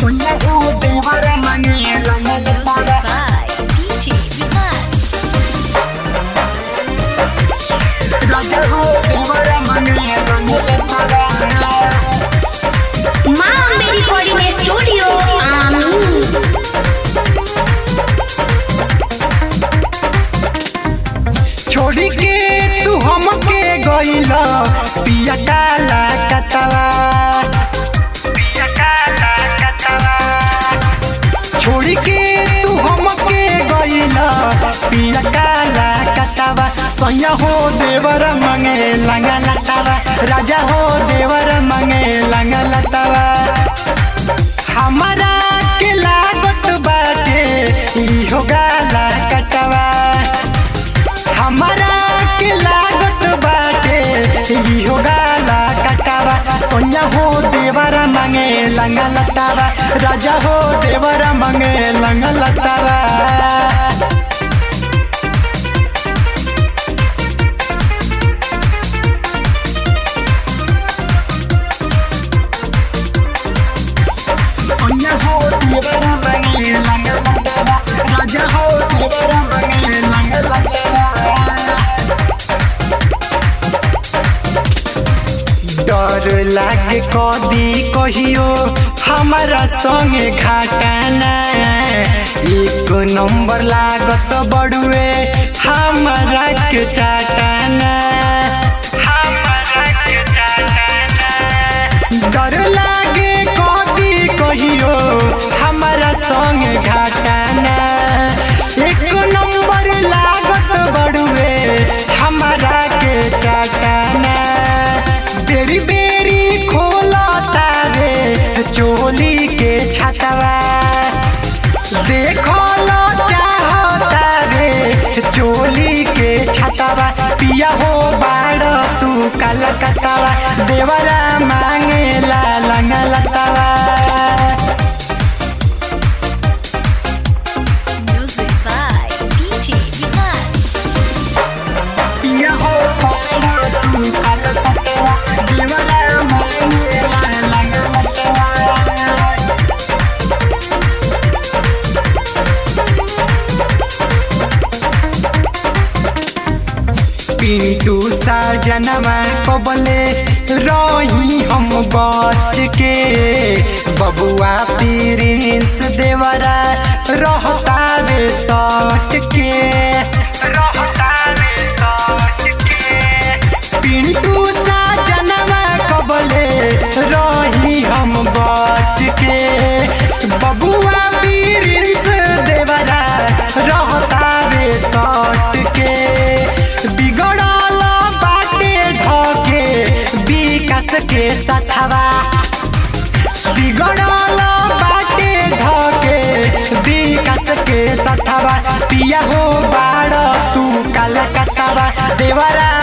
सोनिया हो देवर मंगे लंगल Music Tara by DJ Vikas. राजा हो देवर मंगे लंगल तारा माँ अम्बे रिकॉर्डिंग स्टूडियो आमी छोड़ी के तू हमके गइला पिया काला कतवा पिया काला कतवा छोड़ी के तू हमके गइला पिया काला कतवा सैया हो देवर मंगे लंगा लतावा राजा हो देवर मंगे लंगा लतावा हमारा के लागत बाटे इहो गाला कटवा हमारा के लागत बाटे इहो गाला कटावा सोनिया हो देवरा मंगे लंगा लतावा राजा हो देवरा मंगे लंगा लतावा सोनिया हो देवरा मंगे लंगा लतावा राजा हो देवरा मंगे लंगा लतावा डर लागे कदी कहियो हमारा संगे घाटाना एक नंबर लागत बड़ुए हमारा के चाटाना हमारा के चाटाना डर लागे कदी कहियो हमारा संगे घाटाना एक नंबर लागत बड़ुए हमारा के चाटाना बेरी बेरी खोला तारे चोली के छतवा देखो लो चाहता रे चोली के छतवा पिया हो बाड़ तू काला कतवा देवरा मांगे ला लंगा लतवा Music by DJ Vikas. पिया हो बाड़ तू काला कतवा देवरा मांगे ला लंगा लतवा पिंटू साजनमा कबले रही हम बच के बबुआ प्रिंस देवरा रहता रे सट के रहता रे सट के पिंटू साजनमा कबले रही हम बच के बबुआ प्रिंस देवरा रहता रे सट के बिगड़ल बाटे धके विकास के सथवा बिगड़ल बाटे धके विकास के सथवा पिया हो बाड़ तू काला कतवा देवरा